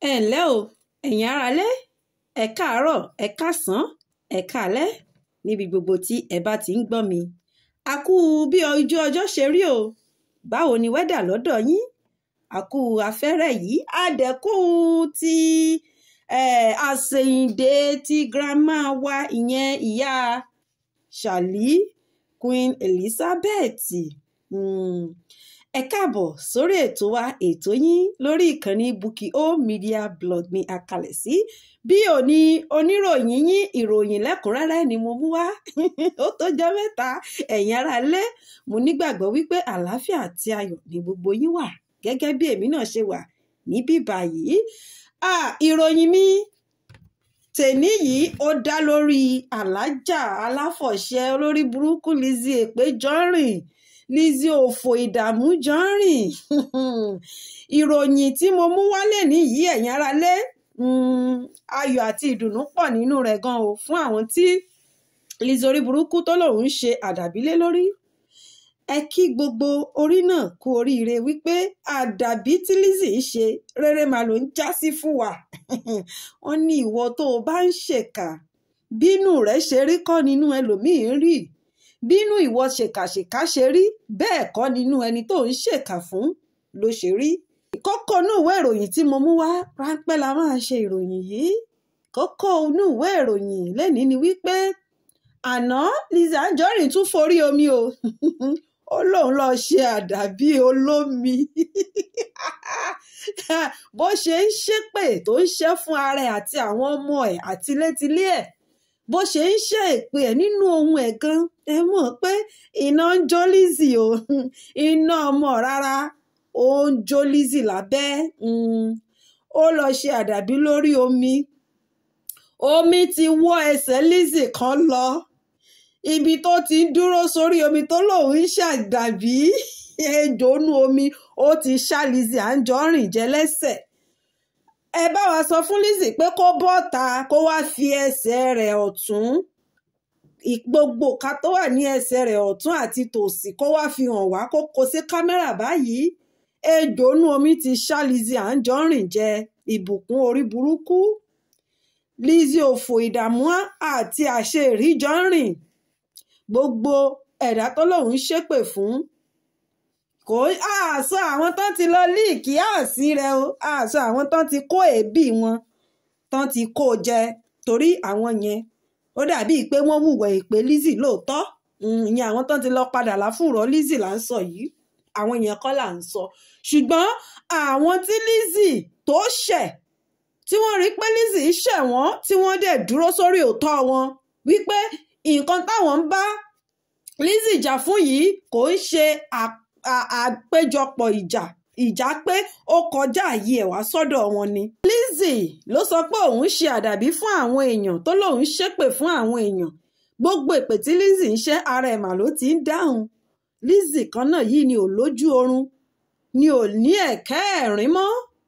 ẹ ǹlẹ́ o ẹ̀yin aráalé ẹ káàárọ̀ ẹ káàsán ẹ káalẹ́ níbi gbogbo tí ẹ bá ti ń gbọ́ mi a kú bí ojú ọjọ́ ṣe rí o báwo ni wẹ́dà lọ́dọ̀ yín a kú afẹ́rẹ́ yìí a dẹ̀ kú ti eh, àsèyìndé ti grandma wa ìyẹn ìyá Ṣàlí Queen Elizabeth mm. ẹ káàbọ̀ sórí ètò wa ètò yín lórí ìkànnì Bukky O Media blog ní akalẹ̀ sí bí òní oníròyìn yín ìròyìn lẹ́kùnrẹ́rẹ́ ni mo mú wá ó tó jẹ́ mẹ́ta ẹ̀yin ará lé mo nígbàgbọ́ wípé àlàáfíà àti ayọ̀ ni gbogbo yín wà gẹ́gẹ́ bí èmi náà ṣe wà níbí báyìí ìròyìn mi tèní yìí ó dá lórí alájà aláfọ̀ṣẹ olórí burúkú Lizzy Èpè Jọrìn Lizzy òfò ìdààmú Jọrìn ìròyìn tí mo mú wálé nìyí ẹ̀yin ará lé ayọ̀ àti ìdùnnú pọ̀ nínú rẹ̀ gan o fún àwọn tí Lizzy orí burúkú tó lòun ń ṣe àdàbílé lórí ẹ kí gbogbo orí náà kú oríire wípé àdàbí tí Lizzy ń ṣe rere màá ló ń já sí fún wa wọ́n ní ìwọ tó o bá ń ṣèkà bínú rẹ̀ ṣe rí kọ́ nínú ẹlòmíín rí bínú ìwọ ṣèkàṣèkà ṣe rí bẹ́ẹ̀ kọ́ nínú ẹni tó ń ṣèkà fún ló ṣe rí kókó inú ìwé ìròyìn tí mo mú wá ráńpẹ́ la máa ṣe ìròyìn yìí kókó inú ìwé ìròyìn lẹ́nìí ni wípé àná Lizzy Anjorin tún forí omi o ó lóun lọ ṣe àdàbí olómi bó ṣe ń ṣépè tó ń ṣẹ́ fún ara ẹ̀ àti àwọn ọmọ ẹ̀ àti létílé ẹ̀ bó ṣe ń ṣe èpè ẹ̀ nínú ohun ẹ̀ gan ẹ mọ̀ pé iná ń jó Lizzy o iná ọmọ rárá ó ń jó Lizzy lábẹ́ ó lọ ṣe àdàbí lórí omi omi ti wọ́ ẹsẹ̀ Lizzy kan lọ ibi tó ti ń dúró sórí omi tó lòun ń ṣàdàbí ejò nú omi ó ti ṣá Lizzy Anjorin jẹ lẹ́sẹ̀ ẹ bá wa sọ fún Lizzy pé kó bọ́ta kó wá fi ẹsẹ̀ rẹ̀ ọ̀tún gbogbo ká tó wà ní ẹsẹ̀ rẹ̀ ọ̀tún àti tòsì kó wá fi hàn wá kó kó sí kámẹ́rà báyìí ejò nú omi ti ṣá Lizzy Anjorin jẹ ìbùkún orí burúkú Lizzy òfò ìdààmú àti àṣeyìrí Jọrìn gbogbo ẹ̀dá tó lòun ṣépè fún kò àṣọ àwọn tán ti lọ líìkì àṣì rẹ o àṣọ àwọn tán ti kó èébì wọn tán ti kó jẹ torí àwọn yẹn ó dàbíi pé wọ́n hùwà èpè Lizzy lóòótọ́ ìyẹn àwọn tán ti lọ padà láfùrọ̀ Lizzy là ń sọ yìí àwọn yẹn kọ́ là ń sọ ṣùgbọ́n àwọn tí Lizzy tó ṣẹ̀ tí wọ́n rí pé Lizzy ṣẹ̀ wọ́n tí wọ́n dẹ̀ dúró sórí òótọ́ wọn wípé nǹkan táwọn ń bá Lizzy jà fún yìí kò ń ṣe àpéjọpọ̀ ìjà ìjà pé ó kọjá àyè ẹ̀ wá sọ́dọ̀ wọn ni. Lizzy ló sọ pé òun ṣe àdàbí fún àwọn èèyàn tó lóun ṣépè fún àwọn èèyàn gbogbo èpè tí Lizzy ń ṣe ara ẹ̀ mà ló ti ń dáhùn Lizzy kan náà yìí ni ò lójú oorun ni ò ní ẹ̀kẹ́ ẹ̀rín mọ́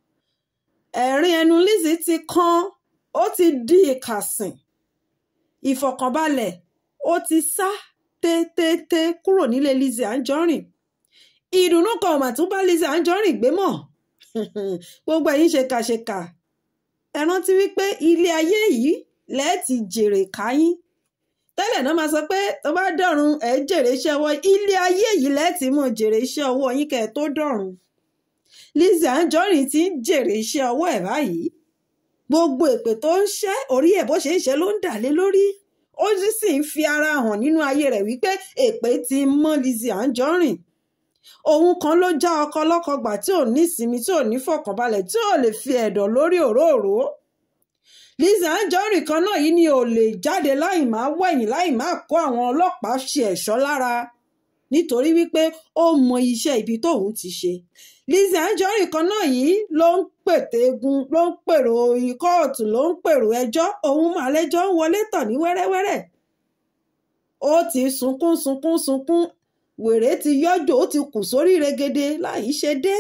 ẹ̀rín ẹnu Lizzy ti kan ó ti di ìkàsìn ìfọ̀kànbalẹ̀ ó ti sá tétété kúrò nílé Lizzy Anjorin ìdùnnú kan ò mà tún bá Lizzy Anjorin gbé mọ́ gbogbo ẹ̀yin ṣèkàṣèkà ẹ rántí wípé ilé ayé yìí lẹ́ẹ̀tì jèrè káyín tẹ́lẹ̀ náà máa sọ pé tó bá dọ̀run ẹ̀ jèrè iṣẹ́ ọwọ́ ilé ayé yìí lẹ́ẹ̀tì mọ̀ jèrè iṣẹ́ ọwọ́ yín kẹ́ ẹ tó dọ̀run Lizzy Anjorin ti ń jèrè iṣẹ́ ọwọ́ ẹ̀ báyìí gbogbo èpè tó ń ṣẹ́ orí ẹ̀ bó ṣe ń ṣe ló ń dà lé lórí ó sì ń fi ara hàn nínú ayé rẹ̀ wípé èpè ti mọ́ Lizzy Anjorin òun kan ló já ọkọ lọ́kọ gbà tí ò ní ìsinmi tí ò ní fọkànbalẹ̀ tí ò lè fi ẹ̀dọ̀ lórí òróòró Lizzy Anjorin kan náà yìí ni ò lè jáde láì máa wẹ̀yìn láì máa kó àwọn ọlọ́pàá ṣe ẹ̀ṣọ́ lára nítorí wípé ó mọ iṣẹ́ ibi tóun ti ṣe Lizzy Anjorin kan náà yìí ló ń pètè egun ló ń pèrò kóòtù ló ń pèrò ẹjọ́ òun màlẹ́jọ́ ń wọlé tàn ní wẹ́rẹ́wẹ́rẹ́ ó ti sunkún sunkún sunkún wèrè ti yọjọ ó ti kù sórí regede láì ṣe dé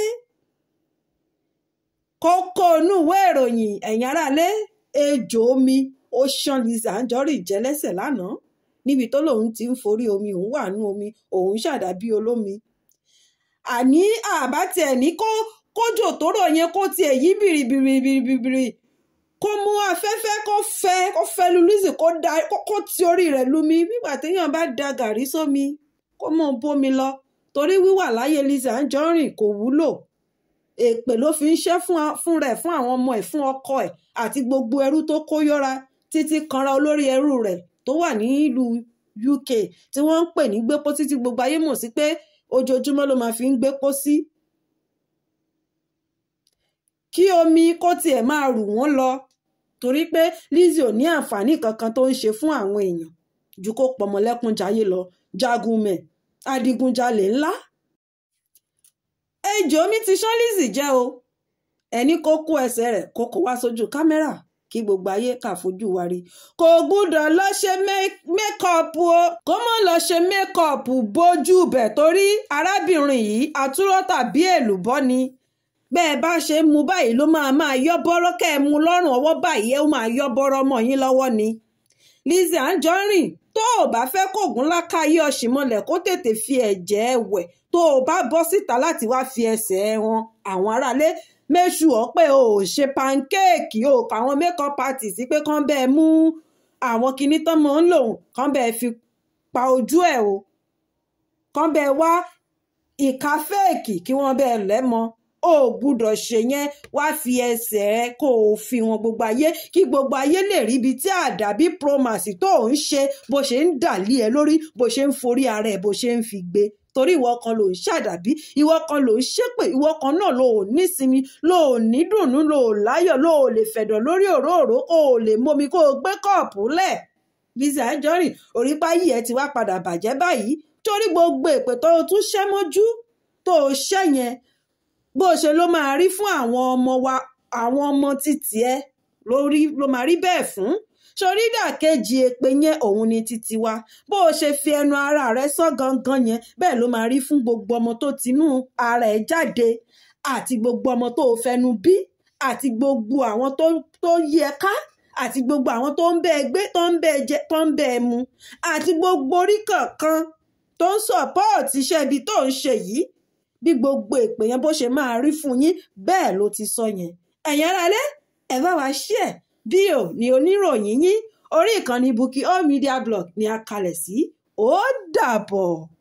kókó inú ìwé ìròyìn ẹ̀yìn aráalé ejò omi ó ṣán Lizzy Anjorin jẹ lẹ́sẹ̀ lánàá níbi tó lòun ti ń forí omi òun wà nú omi òun ṣàdàbí olómi àní àbá tiẹ̀ ní kó kójò tó rọ̀ yẹn kó tiẹ̀ yí bìrìbìrìbìrìbìrì kó mú afẹ́fẹ́ kó fẹ́ kó fẹ́ lu Lizzy kó da kó ti orí rẹ̀ lu mi nígbà téèyàn bá da gàrí sómi kó mọ̀ bómi lọ torí wíwà láyé Lizzy Anjorin kò wúlò èpè ló fi ń ṣẹ́ fún rẹ̀ fún àwọn ọmọ ẹ̀ fún ọkọ ẹ̀ àti gbogbo ẹrú tó kó yọra títí kanra olórí ẹrú rẹ̀ tó wà nílùú UK tí wọ́n ń pè ní gbépo títí gbogbo ayé mọ̀ sí pé ojoojúmọ́ ló máa fi ń gbépo sí. kí omi kó tiẹ̀ máa rù wọ́n lọ torí pé Lizzy ò ní àǹfààní kankan tó ń ṣe fún àwọn èèyàn ju kó pọmọlẹ́kúnjayé lọ jagunmẹ̀ adigunjalè ńlá ejò omi ti ṣán Lizzy jẹ́ o ẹni kó kó ẹsẹ̀ rẹ̀ kó kó wá sójú kámẹ́rà kí gbogbo ayé kà fojú wa rí kò gbúdọ̀ lọ ṣe mékọ́ọ̀pù o kó mọ̀ lọ ṣe mékọ́ọ̀pù bójú bẹ̀ torí arábìnrin yìí àtúrọ̀ tàbí èlùbọ́ ni bẹ́ẹ̀ bá ṣe ń mu báyìí ló máa máa yọ́ bọ́rọ́ kẹ́ ẹ mu lọ́rùn ọwọ́ báyìí ó máa yọ́ bọ́rọ́ mọ́ yín lọ́wọ́ ni Lizzy Anjorin tó o bá fẹ́ kóògùn lákàáyé ọ̀ṣìmọ̀lẹ̀ kó tètè fi ẹ̀jẹ̀ wẹ̀ tó o bá bọ́ síta láti wá fi ẹsẹ̀ wọn àwọn aráalé méṣù ọ pé o ò ṣe pankéèkì o kọ àwọn makeup artist pé kán bẹ́ẹ̀ mú àwọn kinní tán mọ́ ń lò kán bẹ́ẹ̀ fi pa ojú ẹ̀ o kán bẹ́ẹ̀ wá ìka fẹ́ẹ̀kì kí wọ́n bẹ́ẹ̀ lẹ́mọ o gbúdọ̀ ṣe yẹn wá fi ẹsẹ̀ ẹ kó o fi wọn gbogbo ayé kí gbogbo ayé lè rí ibi tí àdàbí promax tó ń ṣe bó ṣe ń dàlí ẹ lórí bó ṣe ń forí ara ẹ bó ṣe ń fi gbé torí ìwọ kan ló ń ṣàdàbí ìwọ kan ló ń ṣépè ìwọ kan náà ló ò nísinmi ló ò ní dùnnú ló ò láyọ̀ ló ò lè fẹ̀dọ̀ lórí òróòró kó o lè momi kó o gbé kọ́ọ̀pù lẹ̀ Lizzy Anjorin orípa yìí ẹ ti wá padà bàjẹ́ báyìí torí gbogbo èpè tó o tún ṣẹ́ mọ́jú tó o ṣẹ́ yẹn bó ṣe ló máa rí fún àwọn ọmọ wa àwọn ọmọ títì ẹ lórí ló máa rí bẹ́ẹ̀ fún sórí ìdàkejì èpè yẹn òun ni títí wa bó o ṣe fi ẹnu ara rẹ sọ gangan yẹn bẹ́ẹ̀ ló máa rí fún gbogbo ọmọ tó tinú ara ẹ̀ jáde àti gbogbo ọmọ tó o fẹnu bí àti gbogbo àwọn tó tó yí ẹ ká àti gbogbo àwọn tó ń bẹ ẹ gbé tó ń bẹ ẹ jẹ tó ń bẹ ẹ mu àti gbogbo orí kankan tó ń sọpọ́ọ̀tì iṣẹ́ ibi tó ń ṣe yìí bí gbogbo èpè yẹn bó ṣe máa rí fún yín bẹ́ẹ̀ ló ti sọ yẹn ẹ̀yin aráalé ẹ bá wa share bíò ní oníròyìn yín orí ìkànnì Bukky All Media Blog ni a kalẹ̀ sí ó dàbọ̀.